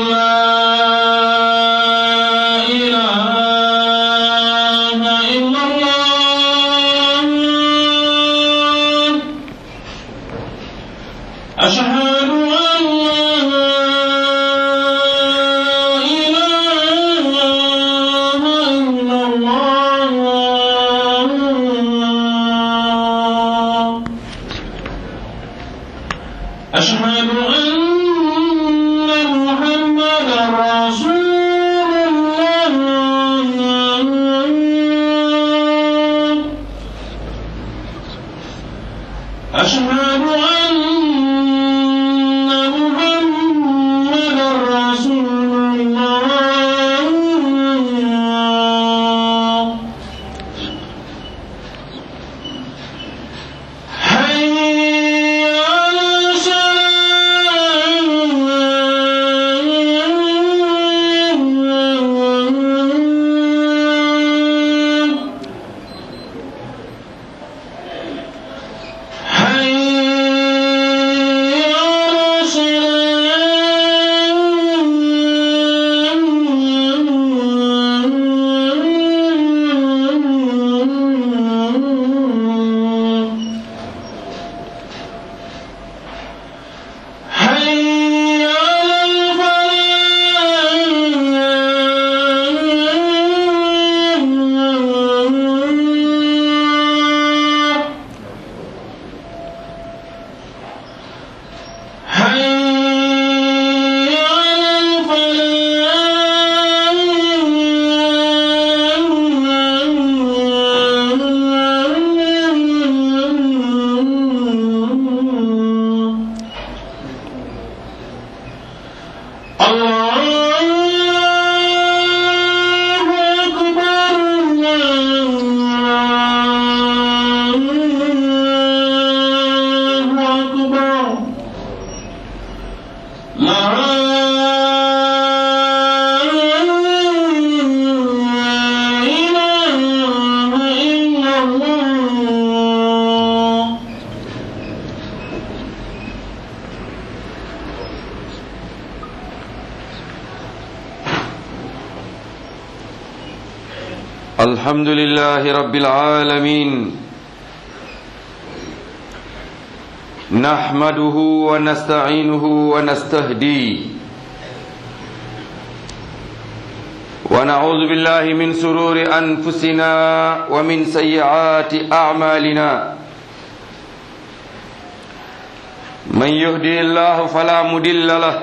لا إله إلا الله أشهد أن لا إله إلا الله أشهد أن محمدا رسول الله أشهد أن محمدا رسول الله حي على الصلاة حي على الصلاة حي على الفلاح حي على الفلاح الله أكبر الله أكبر لا إله إلا الله الحمد لله رب العالمين نحمده ونستعينه ونستهديه ونعوذ بالله من سرور أنفسنا ومن سيئات أعمالنا من يهدي الله فلا مدل له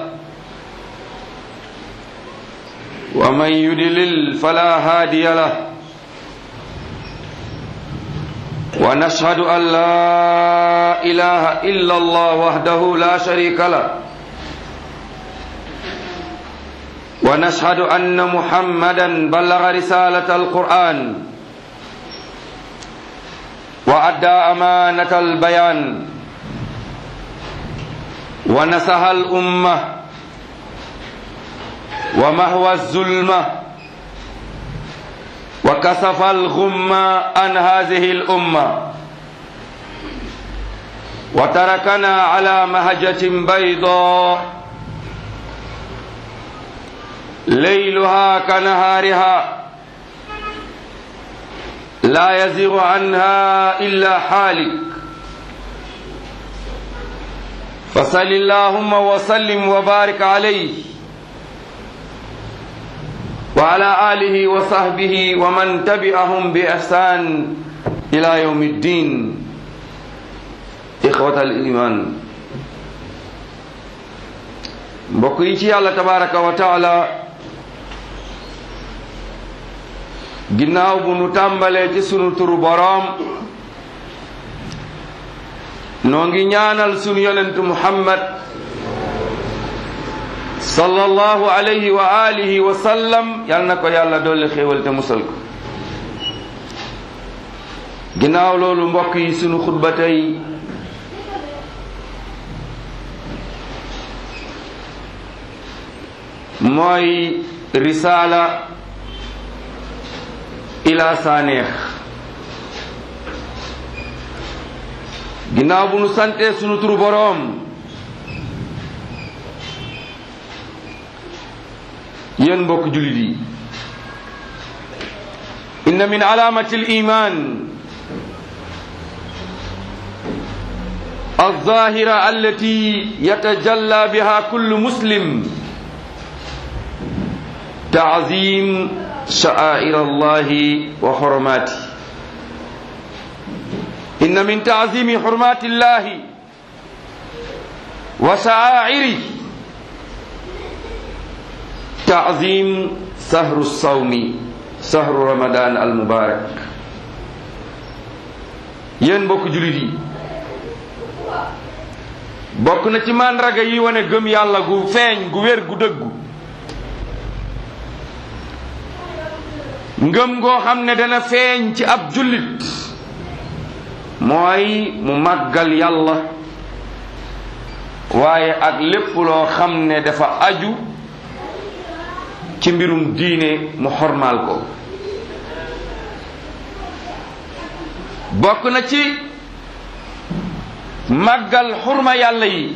ومن يدلل فلا هادي له ونشهد أن لا إله إلا الله وحده لا شريك له ونشهد أن محمدا بلغ رسالة القرآن وأدى أمانة البيان ونسها الأمة ومهوى الظلمة وكسف الغمة عن هذه الأمة وتركنا على مهجة بيضاء ليلها كنهارها لا يزيغ عنها إلا حالك فصل اللهم وسلم وبارك عليه وعلى آله وصحبه ومن تبعهم بإحسان إلى يوم الدين إخوة الإيمان mbokk yi ci yàlla tabaraka wa taala ginnaaw bu nu tàmbalee ci sunu turu boroom noo ngi ñaanal sunu yonentu muhammad sallallahu alayhi wa alihi wa sallam yal na ko yàlla dolli xéewal te musal ko ginnaaw loolu mbokk yi sunu xutba tey mooy risaala ila saaneex ginnaaw bu nu santee sunu turu boroom yéen mbokk jullit yi inna min alaamati al iman الظاهرة التي يتجلى بها كل مسلم تعظيم شعائر الله وحرماته إن من تعظيم حرمات الله وشعائره تعظيم سهر الصوم سهر رمضان المبارك ين بوك جلدي bokk na ci màndarga yi wane gëm yàlla gu feeñ gu wér gu dëggu ngëm goo xam ne dana feeñ ci ab jullit mooy mu màggal yàlla waaye ak lépp loo xam ne dafa aju ci mbirum diine mu xormaal ko bokk na ci màggal xurma yàlla yi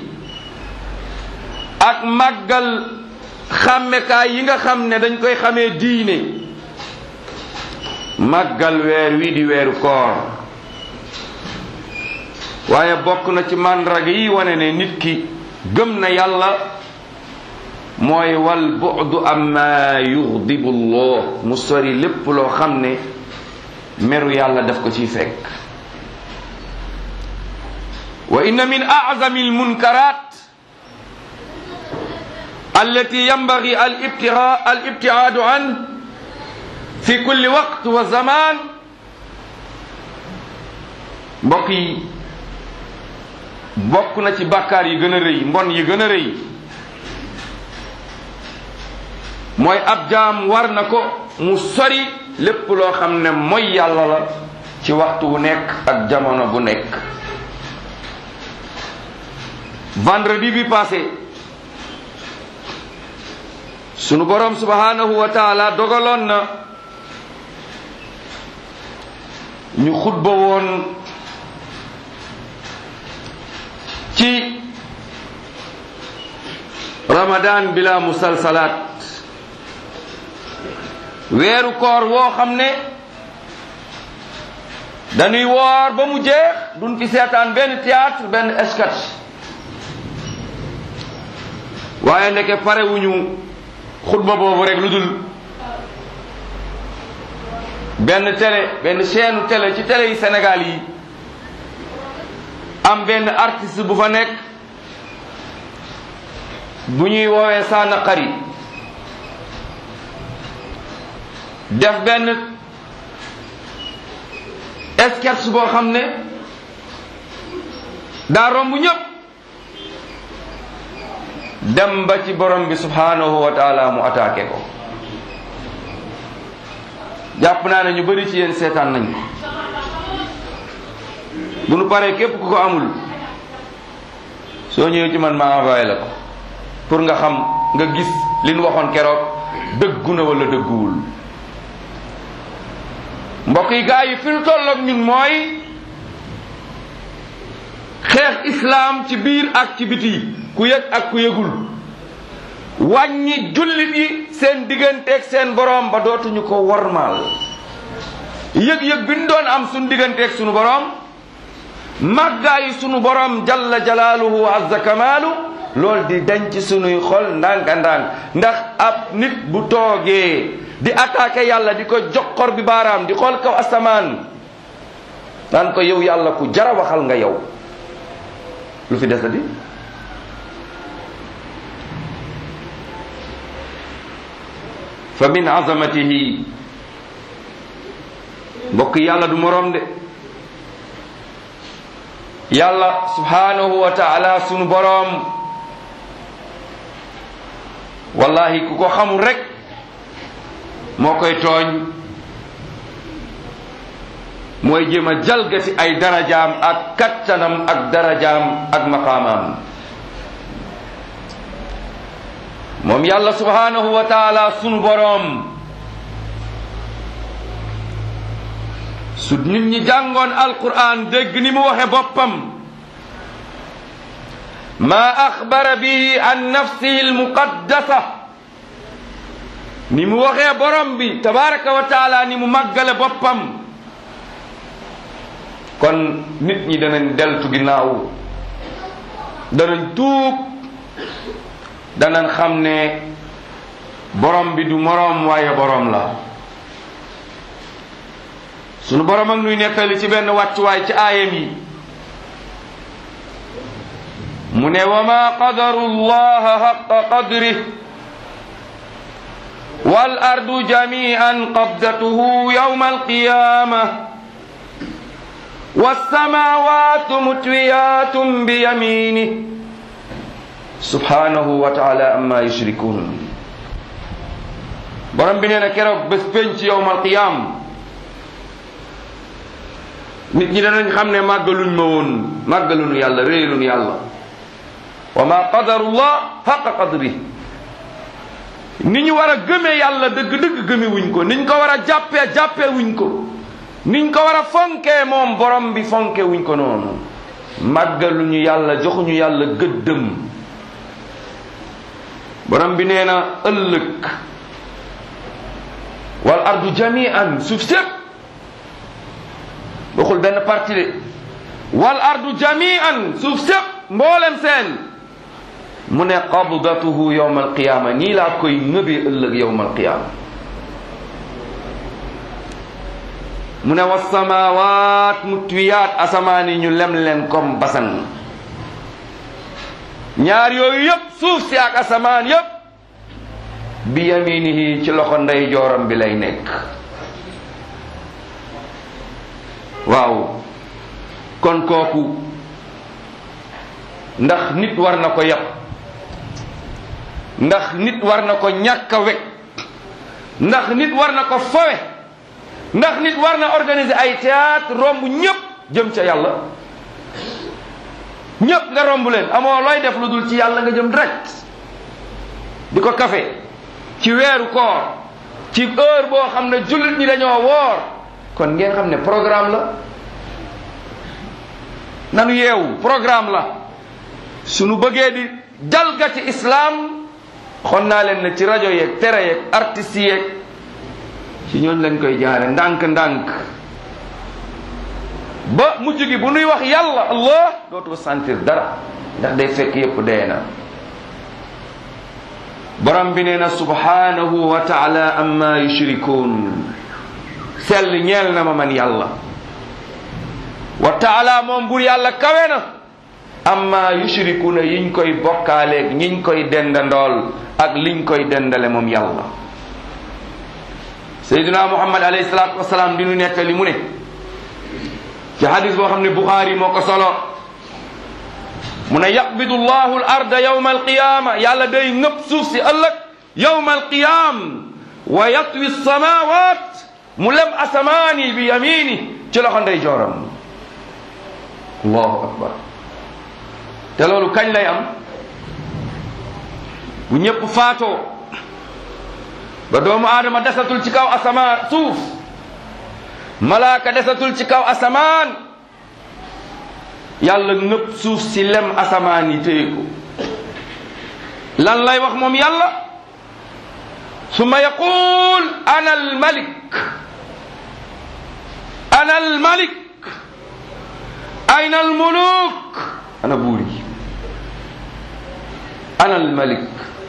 ak màggal xàmmekaay yi nga xam ne dañ koy xamee diine màggal weer wi di weeru koor waaye bokk na ci màndarga yi wane ne nit ki gëm na yàlla mooy wal bu'du amma yughdibu llah mu sori lépp loo xam ne meru yàlla daf ko ciy fekk wa inna min a'zami almunkarat allati yanbaghi al-ibti'adu an fi kulli waqt wa zaman mbokk yi bokk na ci bàkkaar yi gën a rëy mbon yi gën a rëy mooy ab jaam war na ko mu sori lépp loo xam ne mooy yàlla la ci waxtu wu nekk ak jamono bu nekk vendredi bi passé sunu borom subhanahu wa taala dogaloon na ñu xutba woon ci ramadan bila musalsalaat weeru koor woo xam ne dañuy woor ba mu jeex duñ fi seetaan benn théâtre benn sketch waaye ndeke parewuñu xutba boobu rek lu dul benn télé benn chaîne télé ci télé yi Sénégal yi am benn artiste bu fa nekk bu ñuy woowee Sana Khari def benn sketch boo xam ne daa romb ñëpp dem ba ci borom bi subhanahu wa taala mu attaqué ko jàpp naa ne ñu bari ci yéen seetaan nañ ko bu nu paree képp ku ko amul soo ñëwee ci man ma envoyé la ko pour nga xam nga gis li nu waxoon keroog dëggu na wala dëgguwul mbokk yi gaa yi fi nu tolloog ñun mooy xeex islaam ci biir ak ci biti ku yëg ak ku yëgul wàññi jullit yi seen digganteeg seen boroom ba dootuñu ko wormaal yëg-yëg bi ñu doon am suñu digganteeg suñu boroom màggaayu sunu boroom jalla jalaaluhu wa azza kamaalu loolu di denc sunuy xol ndànk-ndànk ndax ab nit bu toogee di attaqué yàlla di ko joxor bi baaraam di xool kaw asamaan naan ko yow yàlla ku jara waxal nga yow lu fi desati fa min azamatihi mbokk yàlla du moroom de yàlla subhanahu wa taala sunu boroom wallahi ku ko xamul rek moo koy tooñ mooy jéem a jalgati ay darajaam ak kattanam ak darajaam ak maqaamaam moom yàlla subhanahu wa taala sunu boroom su nit ñi jàngoon alquran dégg ni mu waxe boppam ma axbara bihi an nafsihi almuqaddasa ni mu waxee borom bi tabaraka wa taala ni mu màggale boppam kon nit ñi danañ deltu ginnaaw danañ tuub danañ xam ne borom bi du moroom waaye borom la sunu borom ak nuy nettali ci benn wàccuwaay ci aayam yi mu ne wa ma qadaru llaha haqa qadrih wal ardu jami'an qabdatuhu yawma alqiyamah والسماوات متويات بيمينه سبحانه وتعالى أما يشركون borom bi nee na keroog bés penc yowmal qiyaam nit ñi danañ xam ne màggaluñ ma woon màggaluñu yàlla réeluñu yàlla wa ma qadarullah haqa qadri ni ñu war a gëmee yàlla dëgg-dëgg gëme wuñ ko niñ ko war a jàppee jàppee wuñ ko niñ ko war a fonkee moom borom bi fonke wuñ ko noonu màggaluñu yàlla joxuñu yàlla gëddëm borom bi nee na ëllëg wal ardu jami'an suuf sépp waxul benn parti de wal ardu jami'an suuf sépp mboolem seen mu ne qabdatuhu yawma alqiyama nii laa koy ngëbee ëllëg yawma alqiyama mu ne wa samawaat mutwiyaat asamaan yi ñu lem leen comme basan ñaar yooyu yëpp suuf si ak asamaan yëpp bi yaminihi ci loxo ndey jooram bi lay nekk waaw kon kooku ndax nit war na ko yab ndax nit war na ko ñàkk a wekk ndax nit war na ko fawe ndax nit war na organiser ay théâtre romb ñëpp jëm ca yàlla ñëpp nga romb leen amoo looy def lu dul ci yàlla nga jëm direct di ko kafe ci weeru koor ci heure boo xam ne jullit ñi dañoo woor kon ngeen xam ne programme la nanu yeewu programme la suñu bëggee di jalgati islam xon naa leen ne ci rajo yeeg tere yeeg artistes yeeg ci ñooñ lañ koy jaare ndànk-ndànk ba mujj gi bu nuy wax yàlla allah dootu sentir dara ndax day fekk yépp dee na borom bi nee na subhanahu wa taala amma yushrikun sell ñeel na ma man yàlla wa taala moom bur yàlla kawe na amma yushrikuna yiñ koy bokkaaleeg ñiñ koy dendandool ak liñ koy dendale moom yàlla sayyidina muhammad alayhi salatu wasalaam di nu nettali mu ne ci hadis boo xam ne buxaari moo ko solo mu ne yaqbidu llahu al arda yawma alqiyama yàlla day ngëpp suuf si ëllëg yawma alqiyam wa yatwi samawat mu lem asamaani bi yamini ci loxo ndey jooram allahu akbar te loolu kañ lay am bu ñëpp faatoo ba doomu aadama desatul ci kaw asamaan suuf malaaka desatul ci kaw asamaan yàlla nëpp suuf si lem asamaan yi téye ko lan lay wax moom yàlla summa yaqul ana almalik ana almalik ayna almuluk ana buur yi ana almalik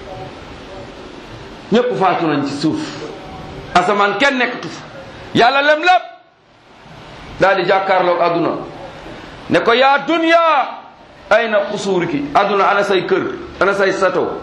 ñépp faatu nañ ci suuf asamaan kenn nekkatu fa yàlla lem lépp daal di jàkkaarloog àdduna ne ko yaa dunya ayna xusuuriki àdduna ana say kër ana say sato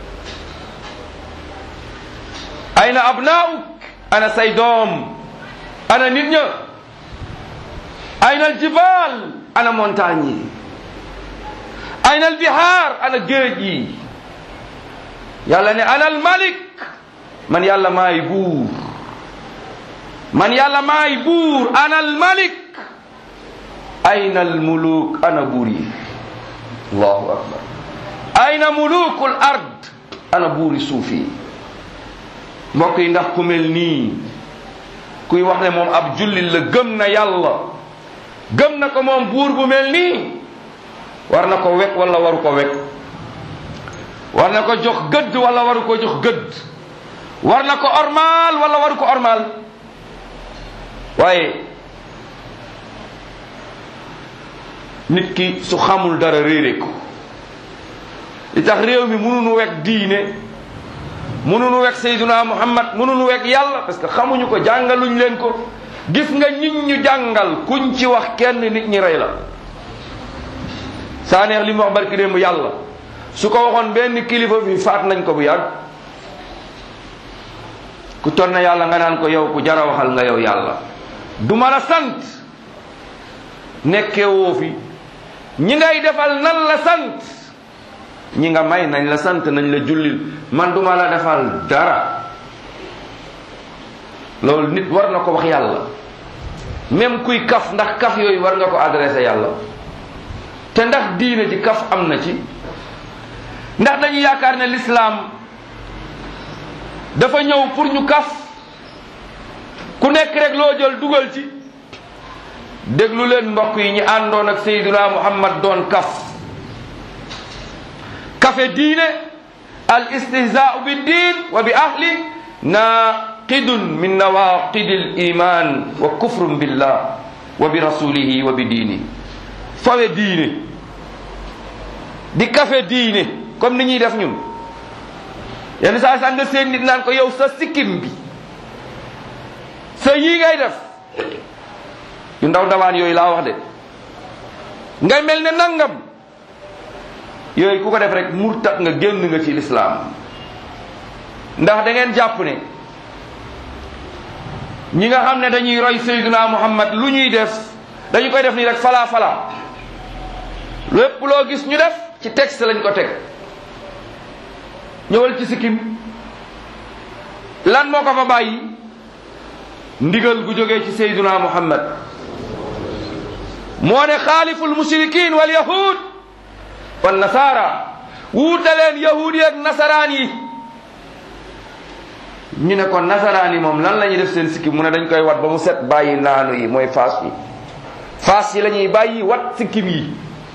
ayna abnauk ana say doom ana nit ña ayna aljibaal ana montagne yi ayna albihaar ana géej yi yàlla ne ana almalik man yàlla maay buur man yàlla maay buur ana almalik ayna almuluk ana buur yi allahu akbar ayna muluku l ard ana buuri suuf yi mbokk yi ndax ku mel nii kuy wax ne moom ab jullit la gëm na yàlla gëm na ko moom buur bu mel nii war na ko wekk wala waru ko wekk war na ko jox gëdd wala waru ko jox gëdd war na ko ormaal wala waru ko ormaal waaye nit ki su xamul dara réere ko li tax réew mi mënuñu wekk diine mënuñu wekk Seyduna Muhammad mënuñu wekk yàlla parce que xamuñu ko jàngaluñ leen ko gis nga nit ñu jàngal kuñ ci wax kenn nit ñi rey la saa neex li mu wax barki démb yàlla su ko waxoon benn kilifa bi faat nañ ko bu yàgg ku ton na yàlla nga naan ko yow ku jara waxal nga yow yàlla du ma la sant nekkee woo fi ñi ngay defal nan la sant ñi nga may nañ la sant nañ la jullil man duma la defal dara loolu nit war na ko wax yàlla même kuy kaf ndax kaf yooyu war nga ko adressé yàlla te ndax diine ji kaf am na ci ndax dañu yaakaar ne lislaam dafa ñëw pour ñu kaf ku nekk rek loo jël dugal ci déglu leen mbokk yi ñi àndoon ak Seydina Muhammad doon kaf kafe diine al istihzaau bi diin wa bi ahli naqidun min nawaqidi l iman wa kufrun billah wa bi rasulihi wa bi diini fawe diine di kafe diine comme ni ñuy def ñun yenn saa sax nga seen nit naan ko yow sa sikkim bi sa yii ngay def yu ndaw ndawaan yooyu laa wax de ngay mel ne nangam yooyu ku ko def rek murtat nga génn nga ci lislaam ndax da ngeen jàpp ne ñi nga xam ne dañuy roy Seydina Muhammad lu ñuy def dañu koy def nii rek falaa falaa lépp loo gis ñu def ci texte lañ ko teg ñëwal ci sikkim lan moo ko fa bàyyi ndigal gu jógee ci Seydina Muhammad moo ne xaaliful mushrikin wal yahud wal nasara wuutaleen yahud yi ak nasaraan yi ñu ne ko nasaraan yi moom lan la ñuy def seen sikkim mu ne dañ koy wat ba mu set bàyyi naanu yi mooy faas yi faas yi la ñuy bàyyi wat sikkim yi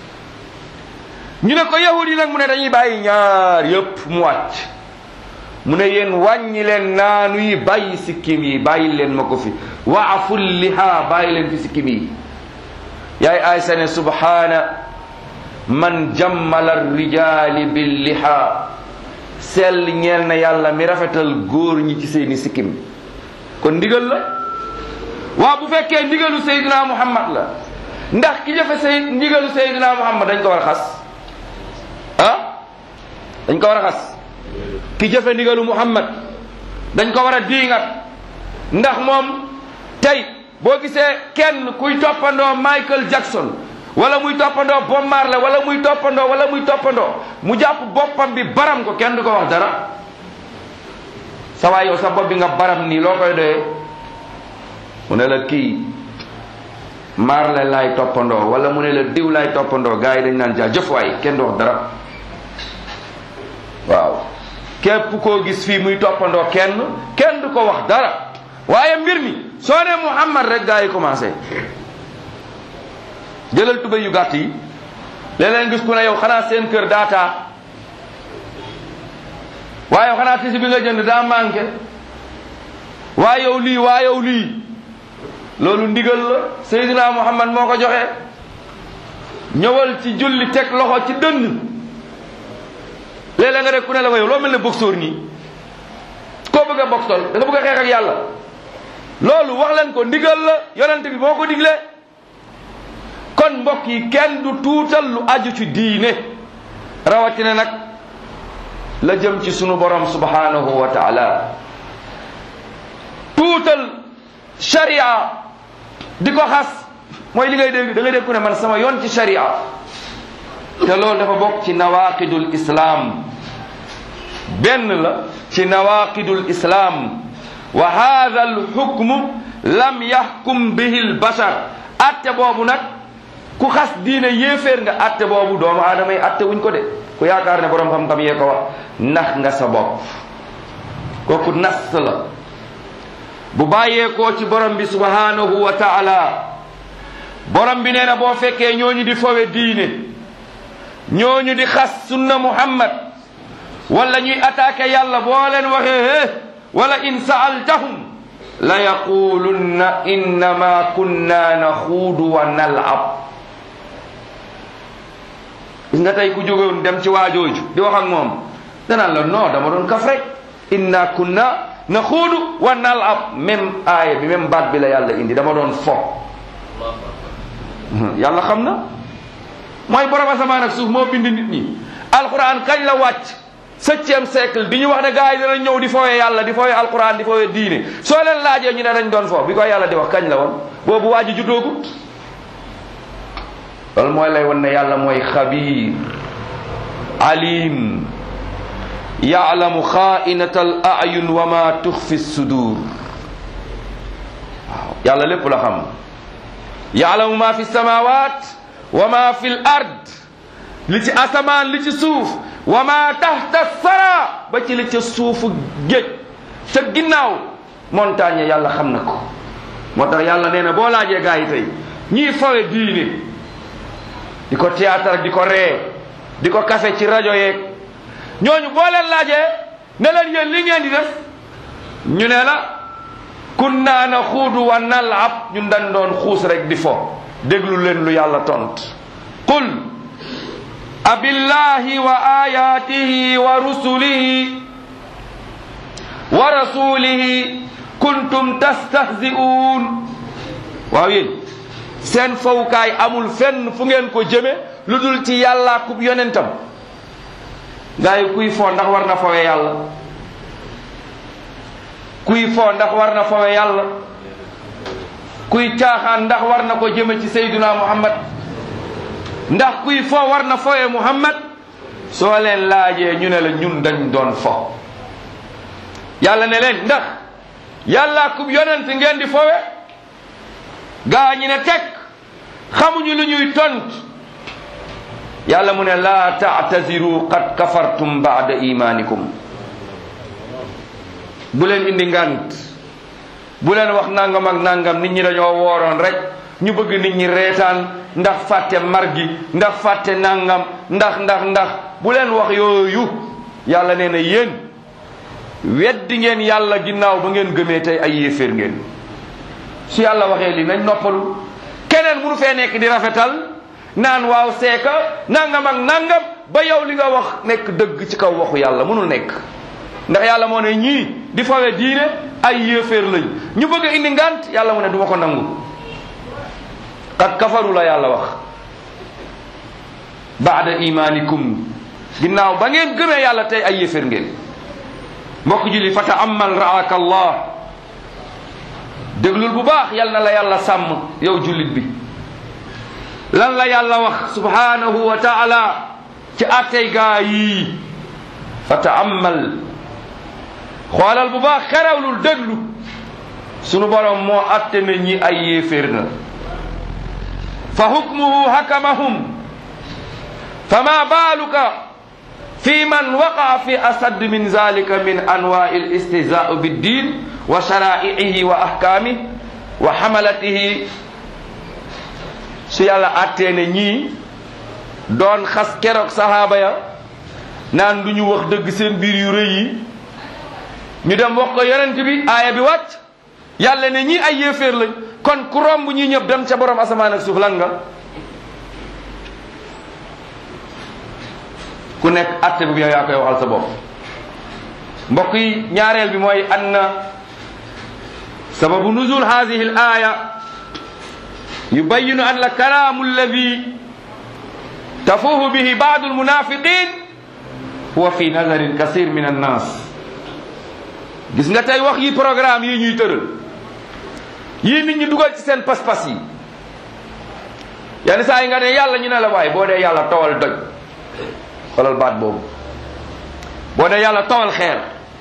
ñu ne ko yahud yi nag mu ne dañuy bàyyi ñaar yépp mu wàcc mu ne yéen wàññi leen naanu yi bàyyi sikkim yi bàyyi leen ma ko fi waaful liha bàyyi leen fi sikkim yi yaay aysa ne subhana man jammala rijali bil liha sell ñeel na yàlla mi rafetal góor ñi ci seeni sikkim kon ndigal la waa bu fekkee ndigalu Seydina Muhammad la ndax ki jëfe say ndigalu Seydina Muhammad dañ ko war a xas ah dañ ko war a xas ki jëfe ndigalu Muhammad dañ ko war a diingat ndax moom tey boo gisee kenn kuy toppandoo Michael Jackson wala muy toppandoo Bob Marley wala muy toppandoo wala muy toppandoo mu jàpp boppam bi baram ko kenn du ko wax dara sa waay yow sa bopp bi nga baram nii loo koy doyee mu ne la kii Marley laay toppandoo wala mu ne la diw laay toppandoo gars yi dañ naan jaa jëf waay kenn du wax dara waaw képp koo gis fii muy toppandoo kenn kenn du ko wax dara waaye mbir mi soo ne Muhammad rek gars yi commencé jëlal tubéy yu gàtt yi léeg-léeg gis ku ne yow xanaa seen kër daataa waaye yow xanaa tisi bi nga jënd daa manqué waa yow lii waa yow lii loolu ndigal la Seydina Muhammad moo ko joxe ñëwal ci julli teg loxo ci dënn léeg-léeg nga rek ku ne la ko yow loo mel ne boxeur nii koo bëgg a boxol da nga bëgg a xeex ak yàlla loolu wax leen ko ndigal la yonent bi moo ko digle kon mbokk yi kenn du tuutal lu aju ci diine rawatina nag la jëm ci sunu borom subhanahu wa taala tuutal sharia di ko xas mooy li ngay dégg da ngay dégg ku ne man sama yoon ci sharia te loolu dafa bokk ci nawaqidul islam benn la ci nawaqidul islam wa hadha al hukmu lam yahkum bihi al bashar atte boobu nag ku xas diine yéeféer nga atte boobu doomu aadama yi atte wuñ ko de ku yaakaar ne borom xam-xam yee ko wax ndax nga sa bopp kooku nas la bu bàyyeekoo ci borom bi subhanahu wa taala borom bi nee na boo fekkee ñooñu di fowe diine ñooñu di xas sunna muhammad wala ñuy attaqué yàlla boo leen waxee hé wala in saaltahum la yaqulunna innama kunna naxuudu wa nalab gis nga tey ku jógoon dem ci waajooju di wax ak moom danaan la non dama doon kaf rek inna kunna naxuudu wa nalab même aaya bi même baat bi la yàlla indi dama doon fo yàlla xam na mooy borom asamaan ak suuf moo bind nit ñi alquran kañ la wàcc septième siècle di ñu wax ne gars yi dana ñëw di fooyee yàlla di fooyee alquran di fooyee diine soo leen laajee ñu ne dañ doon fo bi ko yàlla di wax kañ la woon boobu waa ji juddoogut loolu mooy lay won ne yàlla mooy xabiir alim yaalamu xaainata al ayun wa ma tuxfi sudur waaw yàlla lépp la xam yaalamu ma fi samawat wa ma fi l ard li ci asamaan li ci suuf wa ma taxta sara ba ci li ca suufu géej ca ginnaaw montagne yàlla xam na ko moo tax yàlla nee na boo laajee gaa yi tey ñii fawe diine di ko théâtre di ko ree di ko kafe ci rajo yeeg ñooñu boo leen laajee ne leen yéen li ngeen di def ñu ne la kunna naxuudu wa nalab ñun dañ doon xuus rek di fo déglu leen lu yàlla tont qul abillahi wa ayatihi wa rusulihi wa rasulihi kuntum tastahzi'un waaw yéen seen fawukaay amul fenn fu ngeen ko jëme lu dul ci yàlla kub yonentam gaa yi kuy foo ndax war na fowe yàlla kuy foo ndax war na fowe yàlla kuy caaxaan ndax war na ko jëme ci sayduna muhammad ndax kuy fo war na fowe muhammad soo leen laajee ñu ne la ñun dañ doon fo yàlla ne leen ndax yàlla kub yonent ngeen di fowe gaa ñi ne teg xamuñu lu ñuy tont yàlla mu ne laa taataziru qad kafartum baada imanikum bu leen indi ngant bu leen wax nangam ak nangam nit ñi dañoo wooroon rek ñu bëgg nit ñi reetaan ndax fàtte mar gi ndax fàtte nangam ndax ndax ndax bu leen wax yooyu yàlla nee na yéen weddi ngeen yàlla ginnaaw ba ngeen gëmee tey ay yéeféer ngeen su yàlla waxee li nañ noppalu keneen munu fee nekk di rafetal naan waaw seeka nangam ak nangam ba yow li nga wax nekk dëgg ci kaw waxu yàlla munul nekk ndax yàlla moo ne ñii di fawe diine ay yéeféer lañ ñu bëgg a indi ngant yàlla mu ne du ma ko nangu qad kafaru la yàlla wax baada imanikum ginnaaw ba ngeen gëmee yàlla tey ay yéeféer ngeen mbokk julli fa taamal raaka allah déglul bu baax yal na la yàlla sàmm yow jullit bi lan la yàlla wax subhanahu wa taala ci attey gaa yii fa taamal xoolal bu baax xerawlul déglu sunu borom moo atte na ñi ay yéeféer na fa hukmuhu hakamahum fama baaluka fi man waqaa fi asad min zalika min anwaai listihzaau biddin wa sharaihi wa ahkaamih wa hamalatihi su yàlla attee ne ñii doon xas keroog sahaaba ya naan du ñu wax dëgg seen biir yu rëy yi ñu dem wax ko yonent bi aaya bi wàcc yàlla ne ñii ay yéeféer lañ kon ku romb ñi ñëpp dem ca borom asamaan ak suuf lan nga ku nekk atte bi yow yaa koy waxal sa bopp mbokk yi ñaareel bi mooy anna sababu nuzul hadihi al aya yubayinu an la kalaamu alladi tafuhu bihi baadu almunafiqin huwa fi nazarin kasir min annas gis nga tey wax yi programme yi ñuy tëral yii nit ñi dugal ci seen pas-pas yi yenn saa yi nga ne yàlla ñu ne la waaye boo dee yàlla towal doj xoolal baat boobu boo dee yàlla towal xeer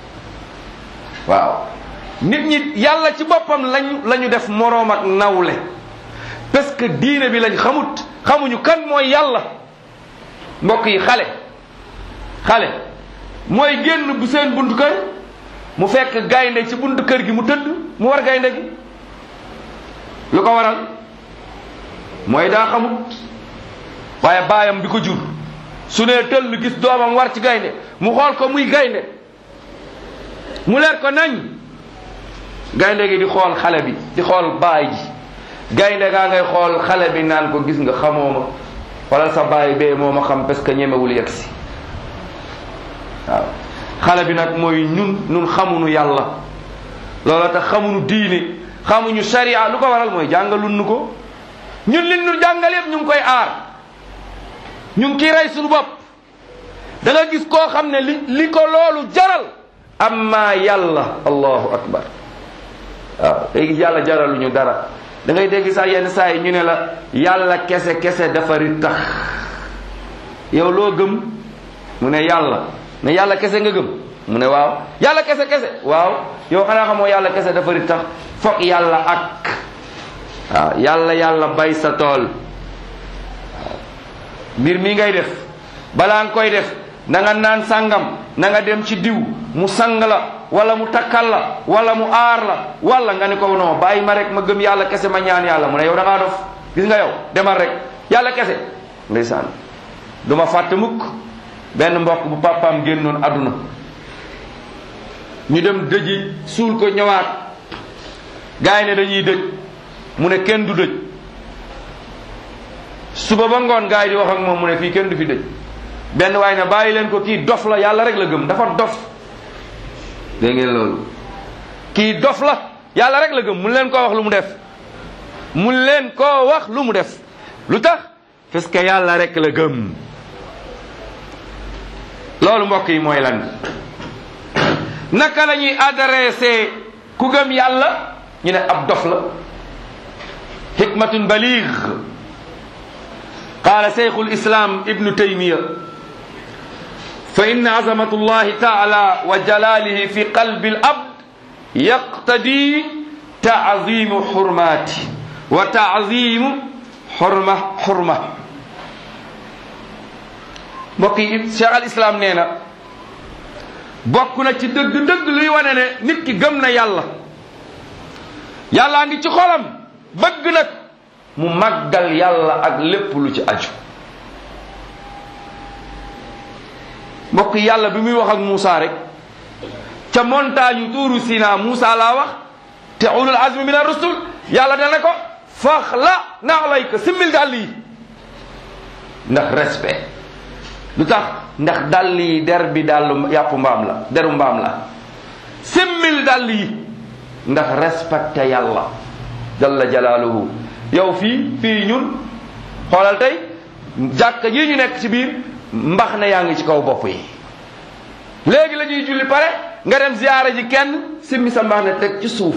waaw nit ñi yàlla ci boppam lañ la ñu def moroom ak nawle parce que diine bi lañ xamut xamuñu kan mooy yàlla mbokk yi xale xale mooy génn bu seen buntu kër mu fekk gaynde ci buntu kër gi mu tëdd mu war gaynde gi lu ko waral mooy daa xamut waaye baayam bi ko jur su nee tëll gis doomam war ci gaynde mu xool ko muy gaynde mu leer ko nañ gaynde gi di xool xale bi di xool baay ji gaynde gaa ngay xool xale bi naan ko gis nga xamoo ma xoolal sa baay bee moo ma xam parce que ñemewul yegg si waaw xale bi nag mooy ñun ñun xamuñu yàlla loola tax xamuñu diine xamuñu sharia lu ko waral mooy jàngalun nu ko ñun li ñu jàngal yëpp ñu ngi koy aar ñu ngi kiy rey suñu bopp da nga gis koo xam ne li li ko loolu jaral amma yàlla allahu akbar waaw day gis yàlla jaraluñu dara da ngay dégg sax yenn saa yi ñu ne la yàlla kese kese dafa ri tax yow loo gëm mu ne yàlla ne yàlla kese nga gëm mu ne waaw yàlla kese kese waaw yow xanaa xamoo yàlla kese dafa ri tax foog yàlla ak waaw yàlla yàlla bay sa tool mbir mi ngay def balaa nga koy def na nga naan sàngam na nga dem ci diw mu sang la wala mu takkal la wala mu aar la wala nga ne ko non bàyyi ma rek ma gëm yàlla kese ma ñaan yàlla mu ne yow da ngaa dof gis nga yow demal rek yàlla kese ndeysaan du ma fàtte mukk benn mbokk bu papaam génnoon àdduna ñu dem dëji suul ko ñëwaat gars yi ne dañuy dëj mu ne kenn du dëj suba ba ngoon gars yi di wax ak moom mu ne fii kenn du fi dëj benn waaye ne bàyyi leen ko kii dof la yàlla rek la gëm dafa dof dégg ngeen loolu kii dof la yàlla rek la gëm mun leen koo wax lu mu def mun leen koo wax lu mu def lu tax parce que yàlla rek la gëm loolu mbokk yi mooy lan naka la ñuy adressé ku gëm yàlla ñu ne ab dof la hikmatun baligh qaala shaykhu lislam ibnu taymiya fa inna azamatu llahi taala wa jalalihi fi qalbi alabd yaqtadi taazimu xurmati wa taazimu xurma xurma mbokk yi cheikh al islam nee na bokk na ci dëgg-dëgg luy wane ne nit ki gëm na yàlla yàllaa ngi ci xolam bëgg nag mu màggal yàlla ak lépp lu ci aju mbokk yàlla bi muy wax ak Moussa rek ca montagne tuuru Sina Moussa laa wax te ulul azmi min ar-rusul yàlla dana ko faxla naalayka simmil dàll yi ndax respect lu tax ndax dàll yi der bi dàllu yàpp mbaam la deru mbaam la simmil dàll yi ndax respecté yàlla jalla jalaaluhu yow fii fii ñun xoolal tey jàkka ji ñu nekk ci biir mbax na yaa ngi ci kaw bopp yi léegi la ñuy julli pare nga dem ziyaara ji kenn simmi sa mbax ne teg ci suuf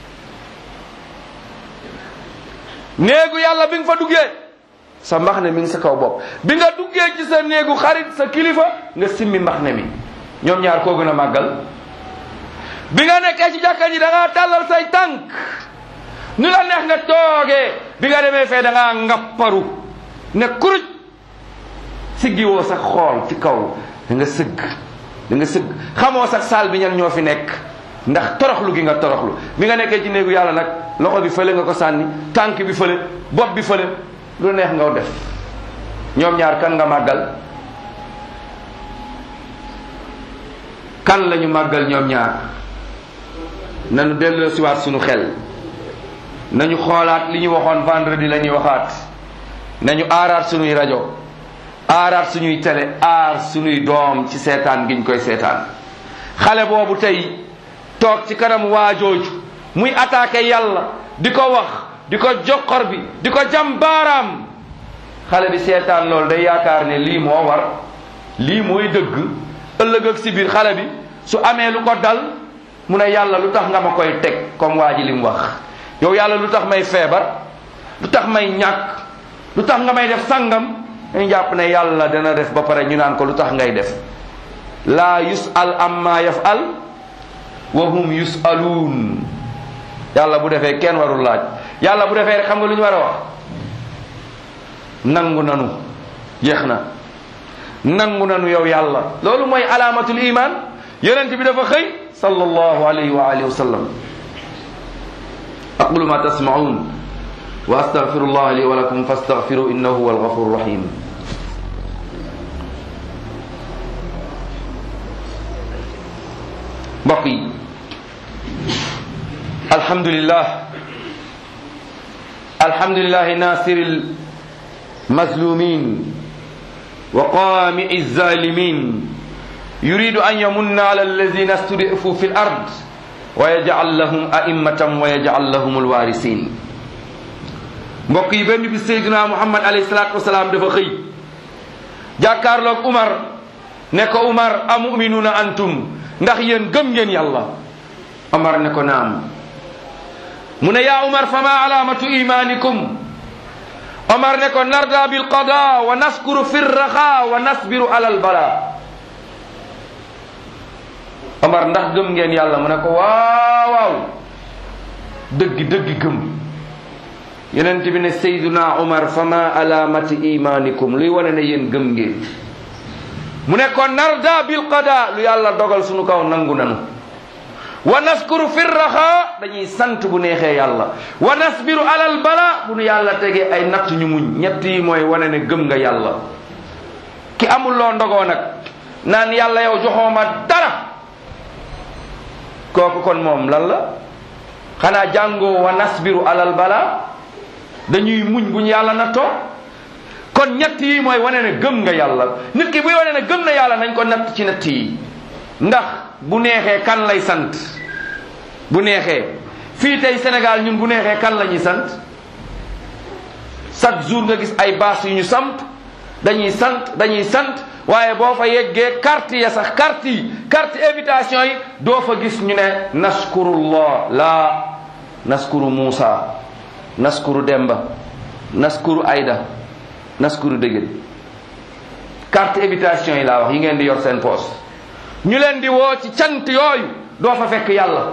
néegu yàlla bi nga fa duggee sa mbax ne mi ngi sa kaw bopp bi nga duggee ci sa néegu xarit sa kilifa nga simmi mbax ne mi ñoom ñaar koo gën a màggal bi nga nekkee ci jàkka ji da ngaa tàllal say tànk nu la neex nga toogee bi nga demee fee da ngaa ngapparu ne kuruj siggi woo sax xool ci kaw da nga sëgg da nga sëgg xamoo sax saal bi ñan ñoo fi nekk ndax toroxlu gi nga toroxlu bi nga nekkee ci néegu yàlla nag loxo bi fële nga ko sànni tànk bi fële bopp bi fële lu neex nga def ñoom ñaar kan nga màggal kan lañu màggal ñoom ñaar nañu delloo siwaat suñu xel nañu xoolaat li ñu waxoon vendredi la ñuy waxaat nañu aaraat suñuy rajo aaraat suñuy télé aar suñuy doom ci seetaan giñ koy seetaan xale boobu tey toog ci kanam waajooju muy attaqué yàlla di ko wax di ko joxor bi di ko jam baaraam xale bi seetaan loolu day yaakaar ne lii moo war lii mooy dëgg ëllëg ak si biir xale bi su amee lu ko dal mu ne yàlla lu tax nga ma koy teg comme waa ji li mu wax yow yàlla lu tax may feebar lu tax may ñàkk lu tax nga may def sangam dañu jàpp ne yàlla dana def ba pare ñu naan ko lu tax ngay def laa yusal amma yafal wa hum yusaluun yàlla bu defee kenn warul laaj yàlla bu defee rek xam nga lu ñu war a wax nangu nanu jeex na nangu nanu yow yàlla loolu mooy alaamatul iman yonent bi dafa xëy sallallahu alayhi wa alihi wa sallam aqulu ma tasmaun wa astaghfirullah li wa lakum fastaghfiru innahu huwal ghafurur rahim mbokk yi alhamdulillah alhamdulillahi nasiril mazlumin wa qami'i zalimin yuridu an yamunna ala alladhina istud'ifu fil ard wa yaj'al lahum a'immatan wa yaj'al lahum alwarisin mbokk yi benn bi Seydina Muhammad alayhi salaatu wasalaam dafa xëy jàkkaarloog Umar ne ko Umar amuminuuna antum ndax yéen gëm ngeen yàlla Umar ne ko naam mu ne yaa Umar fama alaamatu imanikum Umar ne ko narda bil qada wa naskuru fi raxa wa nasbiru alal bala Umar ndax gëm ngeen yàlla mu ne ko waaw waaw dëgg dëgg gëm yonent bi ne Seydina Umar fama alaamati imanikum luy wane ne yéen gëm ngeen mu ne ko narda bil qada lu yàlla dogal sunu kaw nangu nanu wa naskuru fi raxa dañuy sant bu neexee yàlla wa nasbiru alal bala bu nu yàlla tegee ay natt ñu muñ ñett yi mooy wane ne gëm nga yàlla ki amul loo ndogoo nag naan yàlla yow joxooma dara kooku kon moom lan la xanaa jàngoo wa nasbiru alal bala dañuy muñ bu ñu yàlla nattoo kon ñett yi mooy wane ne gëm nga yàlla nit ki buy wane ne gëm na yàlla nañ ko natt ci natt yi ndax bu neexee kan lay sant bu neexee fii tey Sénégal ñun bu neexee kan la ñuy sant chaque jour nga gis ay baas yu ñu samp dañuy sant dañuy sant waaye boo fa yeggee carte ya sax carte yi carte invitation yi doo fa gis ñu ne naskurullah laa naskuru Muusa naskuru Demba naskuru Ayda naskuru dëggal carte invitation yi laa wax yi ngeen di yor seen poos ñu leen di woo ci cant yooyu doo fa fekk yàlla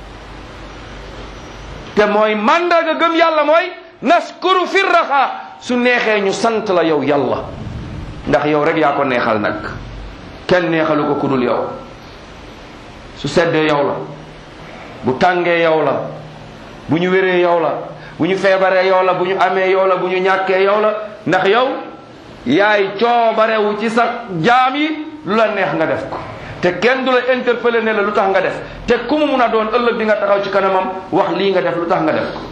te mooy màndarga gëm yàlla mooy naskuru firraxa su neexee ñu sant la yow yàlla ndax yow rek yaa ko neexal nag kenn neexalu ko kudul yow su seddee yow la bu tàngee yow la bu ñu wéree yow la bu ñu feebaree yow la bu ñu amee yow la bu ñu ñàkkee yow la ndax yow yaay coobarewu ci sa jaam yi lu la neex nga def ko te kenn du la interpeller ne la lu tax nga def te ku mu mun a doon ëllëg di nga taxaw ci kanamam wax lii nga def lu tax nga def ko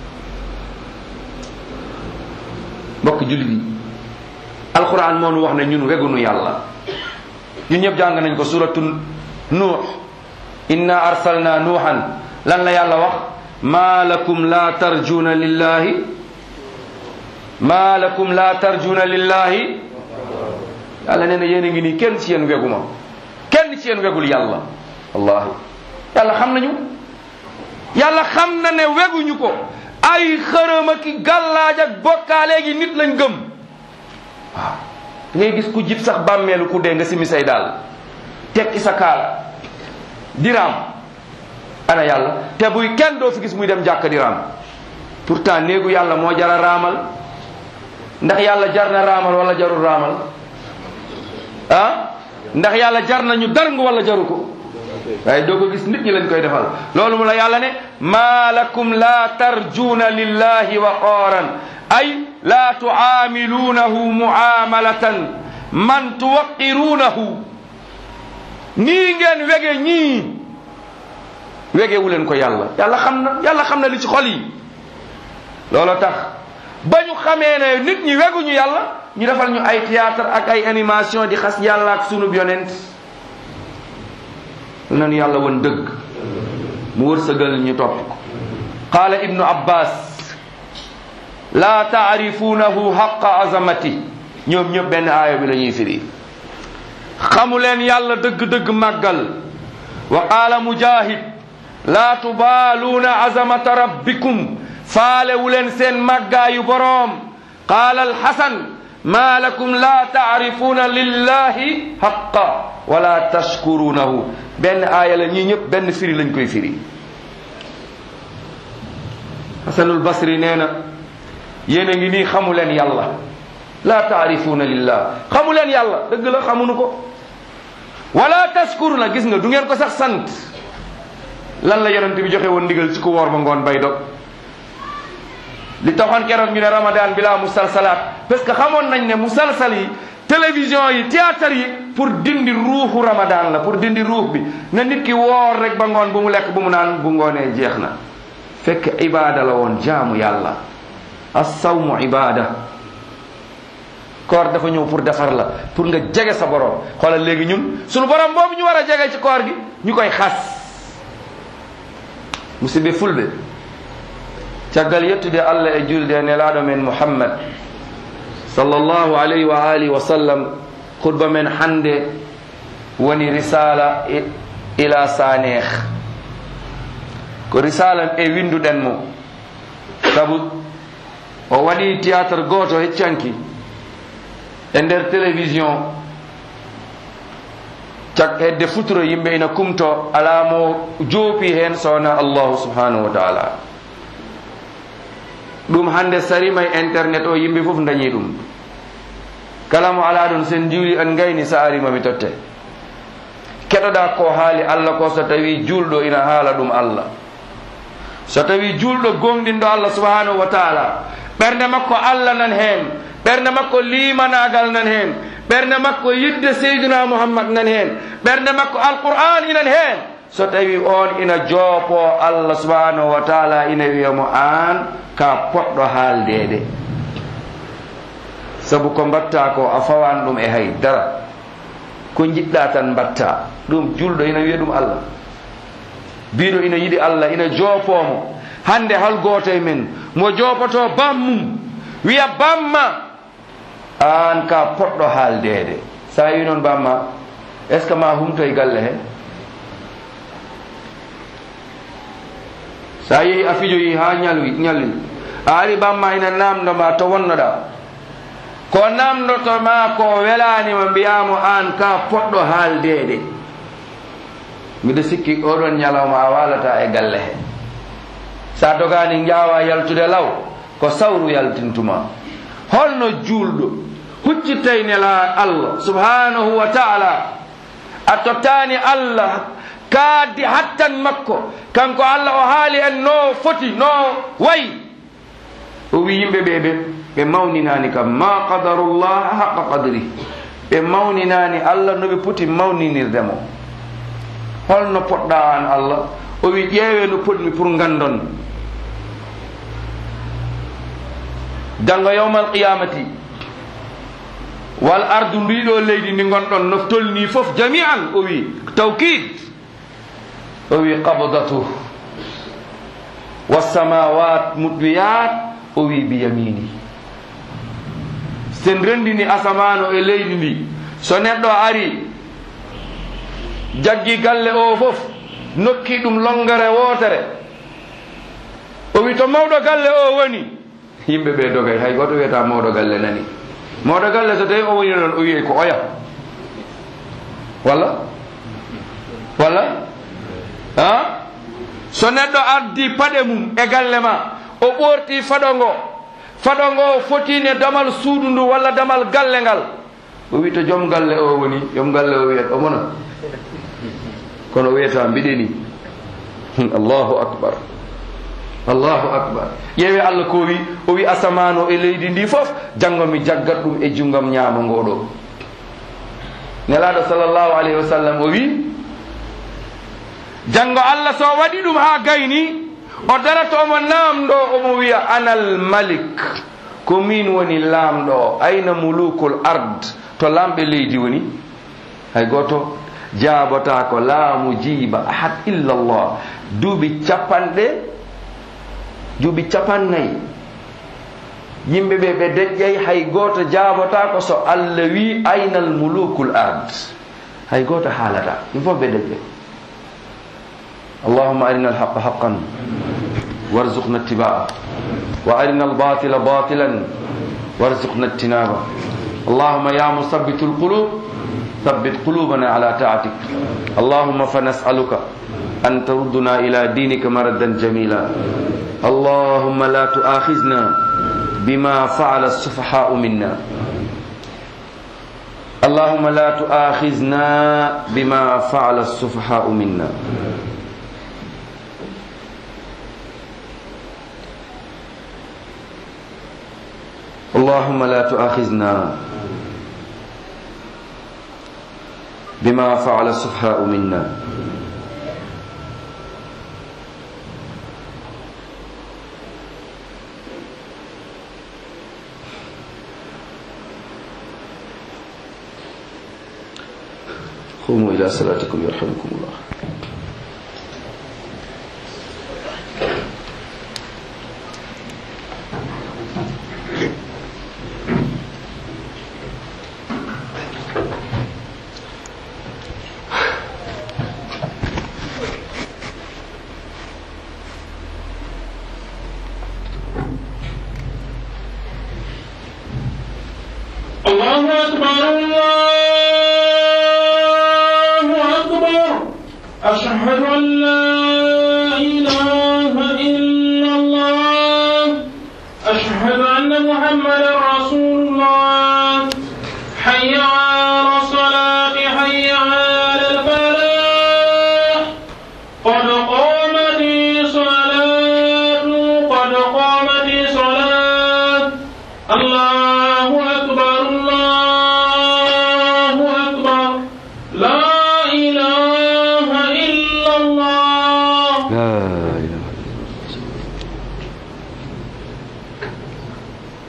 mbokk jullit yi alquran moo nu wax ne ñun wegunu yàlla ñun ñëpp jàng nañ ko suratu nuux inna arsalna nuuhan lan la yàlla wax ma lakum la tarjuna lillahi ma lakum la tarjuna lillahi yàlla nee na yéen a ngi nii kenn ci yéen weguma kenn ci yéen wegul yàlla wallahi yàlla xam nañu yàlla xam na ne weguñu ko ay xërëm ak i gàllaaj ak bokkaale gi nit lañ gëm waaw ngay gis ku jib sax bàmmeelu ku dee nga simi say daal tekki sa kaala diraam ana yàlla te buy kenn doo fi gis muy dem jàkka diraam pourtant néegu yàlla moo jara raamal ndax yàlla jar na raamal wala jarul raamal ah ndax yàlla jar nañu darng wala jaru ko waaye doo ko gis nit ñi lañ koy defal loolu mu la yàlla ne maa lakum la tarjuuna lillahi waqaaran ay la tuaamiluunahu muamalatan man tuwaqiruunahu nii ngeen wege ñii wegewu leen ko yàlla yàlla xam na yàlla xam na li ci xol yi loolu tax ba ñu xamee ne nit ñi weguñu yàlla ñu defal ñu ay théâtre ak ay animation di xas yàlla ak sunub yonent nanu yàlla woon dëgg mu wërsëgal ñu topp ko qaala ibnu abbas laa taarifuunahu xaqa azamati ñoom ñëpp benn aaya bi la ñuy firi xamu leen yàlla dëgg-dëgg màggal wa qaala mujahid laa tubaaluuna azamata rabbikum faalewu leen seen màggaayu boroom qaala alxasan maa lakum laa taarifuuna lillahi xaqa wala tashkurunahu benn aaya la ñii ñëpp benn firi lañ koy firi xasanul basri nee na yéen a ngi nii xamu leen yàlla laa taarifuuna lillah xamu leen yàlla dëgg la xamuñu ko wala tashkuruna gis nga du ngeen ko sax sant lan la yonent bi joxe woon ndigal ci ku woor ba ngoon bay dog li taxoon keroog ñu ne ramadan bi laa musalsalaat parce que xamoon nañ ne musalsal yi télévision yi théâtre yi pour dindi ruuxu ramadan la pour dindi ruux bi na nit ki woor rek ba ngoon bu mu lekk bu mu naan bu ngoonee jeex na fekk ibaada la woon jaamu yàlla assawmu ibaada koor dafa ñëw pour defar la pour nga jege sa borom xoolal léegi ñun sunu borom boobu ñu war a jege ci koor gi ñu koy xas musidɓe fulɓe caggal yettude allah e julde e nelaɗo men muhammad sallllahu alayhi wa alihi wa sallam khutba men hande woni risala ila saneeh ko risala e winduɗen mo sabu o waɗi théâtre goto heccanki e nder télévision cak hedde futuro yimɓe ina kumto ala mo joopi hen sowona allahu subhanahu wa taala ɗum hande sarima e internet o yimɓe fof dañi ɗum kala mo ala ɗon sen jiwri en gayni sa arima mi totte keɗoɗa ko haali allah ko so tawi julɗo ina haala ɗum allah so tawi julɗo gonɗinɗo allah subhanahu wa taala ɓernde makko allah nan hen ɓernde makko limanagal nan hen ɓernde makko yidde seyduna mouhammad nan hen ɓernde makko alqur'an inan hen so tawi on ina joopo allah subhanahu wa taala ina wiyamo an ka poɗɗo haaldede sabu ko mbatta ko a fawan ɗum e haydara ko jiɗɗa tan mbatta ɗum julɗo ina wiya ɗum allah biɗo ina yiɗi allah ina joopomo hande hal goto e men mo joopoto bammum wiya bamma an ka poɗɗo haaldede sa wi noon bamma est ce que ma humtoye galle he sa yehi a fijoyi ha ñalwi ñalwi a ari bamma ina namdoma to wonnoɗa ko namdotoma ko welanima mbiyamo an ka poɗɗo haaldede mbiɗa sikki oɗon ñalawma a walata e galle he sa dogani jawa yaltude law ko sawru yaltintuma holno juulɗo huccitay nela allah subhanahu wa taala a tottani allah kaaddi hattan makko kanko allah o haali en no foti no wayi o wi yimɓe ɓe ɓe ɓe mawninani kam ma qadarullah haqa qadri ɓe mawninani allah no ɓe poti mawninirde mo holno poɗɗa an allah o wi ƴeewe no potmi pour gandon janngo yawmal qiyamati wal ardu ndiɗo leydi ndi gonɗon no tolni fof jami'an o wi tawkid o wi qabdatu wassamawat mudwiyat o wi biyamini sen rendini asamano e leydi ndi so neɗɗo ari jaggi galle o fof nokki ɗum longere wotere o wi to mawɗo galle o woni yimɓe ɓe dogay hay goto wiyata mawɗo galle nani mawɗo galle so tawi o woni noon o wiye ko oya walla walla ha so neɗɗo addi paɗe mum e galle ma o ɓorti faɗo ngo faɗo ngo fotine damal suudu ndu walla damal galle ngal o wi to joom galle o woni joom galle o wiyat omona kono wiyata mbiɗeni allahu akbar allahu akbar ƴeewe allah ko wi o wi asamano e leydi ndi fof janngo mi jaggat ɗum e junggam ñaama ngoɗo nelaɗo sallllahu alayhi wa sallam o wi janngo allah so waɗi ɗum ha gayni o darata omo namɗo omo wiya anal malik ko min woni laamɗo ayna mulukul ard to lamɓe leydi woni hay goto jaabota ko laamu jiiba ahad illallah duuɓi capanɗe duuɓi capannayyi yimɓe ɓe ɓe deƴƴay hay goto jaabota ko so allah wi aynal mulukul ard hay goto haalata ɗum fof ɓe deƴƴay اللهم أرنا الحق حقا وارزقنا اتباعه وأرنا الباطل باطلا وارزقنا اجتنابه اللهم يا مثبت القلوب ثبت قلوبنا على طاعتك اللهم فنسألك أن تردنا إلى دينك مردا جميلا اللهم لا تؤاخذنا بما فعل السفهاء منا اللهم لا تؤاخذنا بما فعل السفهاء منا اللهم لا تؤاخذنا بما فعل السفهاء منا قوموا إلى صلاتكم يرحمكم الله الله أكبر الله أكبر أشهد أن لا